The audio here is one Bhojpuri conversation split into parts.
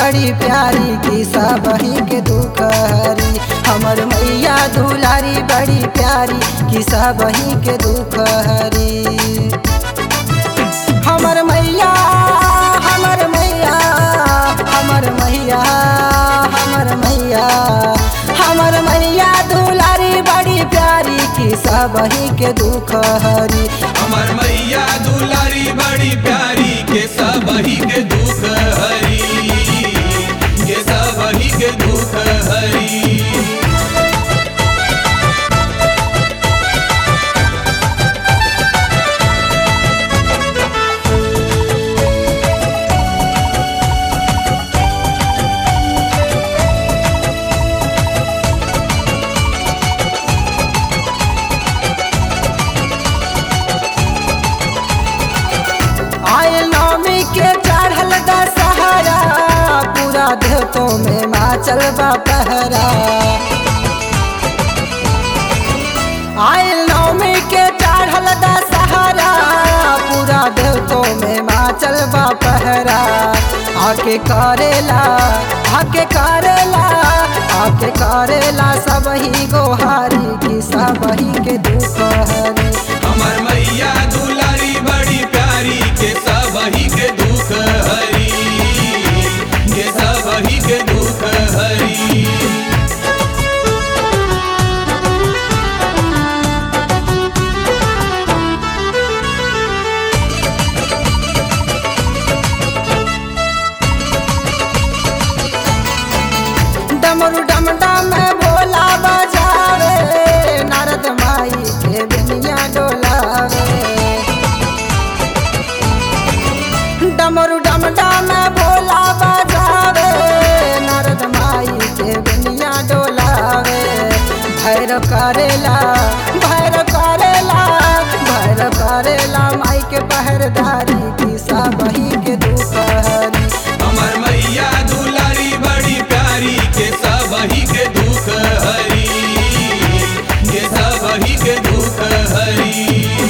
बड़ी प्यारी की सबही के दुख हरी हमर मैया दुलारी बड़ी प्यारी की सबही के दुख हरी हमर मैया हमर मैया हमर मैया हमर मैया हमर मैया दुलारी बड़ी प्यारी की सबही के दुख हरी हमर मैया दुलारी बड़ी प्यारी के सबही के दुख हरी के सबही के दुख हरी आयल नौमी के चढ़ल दशहरा पूरा देवतो में माचल बा पहरा आयल नौमी के चढ़ल दशहरा पूरा देवतो में माचल बा पहरा आके करेला आके करेला आके करेला सबही गोहारी की सबही के दुख हरी हमर मैया दुलारी बड़ी प्यारी के सबही के दुख हरी के सबही के दुख हरी डमरू डमडा में भोला बजावे नारद माई के बिनिया डोलावे डमरू डमडा में भोला बजावे नारद माई के बिनिया डोलावे भैर करेला भैर करेला भैर करेला माई के पहरदारी की सबही के दुख हरी हमर मैया दुलारी बड़ी प्यारी के सबही के दुख हरी के सबही के दुख हरी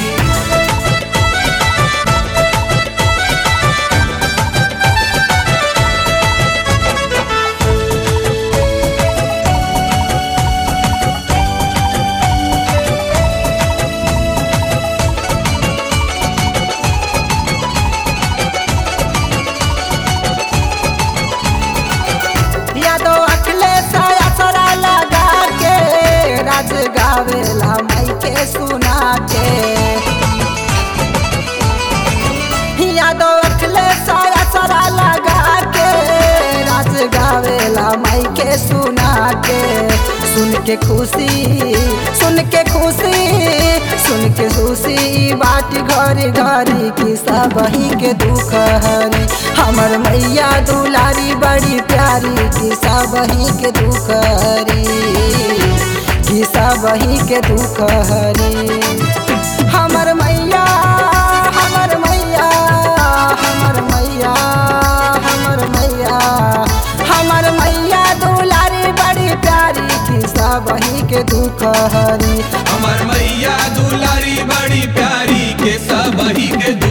यादो अखिलेश असरा लगा के राज गावेला माई के सुना के यादो अखिलेश असरा लगा के राज गावेला माई के सुना के सुन के खुशी सुन के खुशी सुन के खुशी बाट घरी घरी की सबही के दुख हरी हमर मैया दुलारी बड़ी प्यारी की सबही के दुख हरी की सबही के दुख हरी हमर मैया हमर मैया हमर मैया हमर मैया हमर मैया दुलारी बड़ी प्यारी की सबही के दुख हरी हमर मैया दुलारी बड़ी प्यारी के सबही के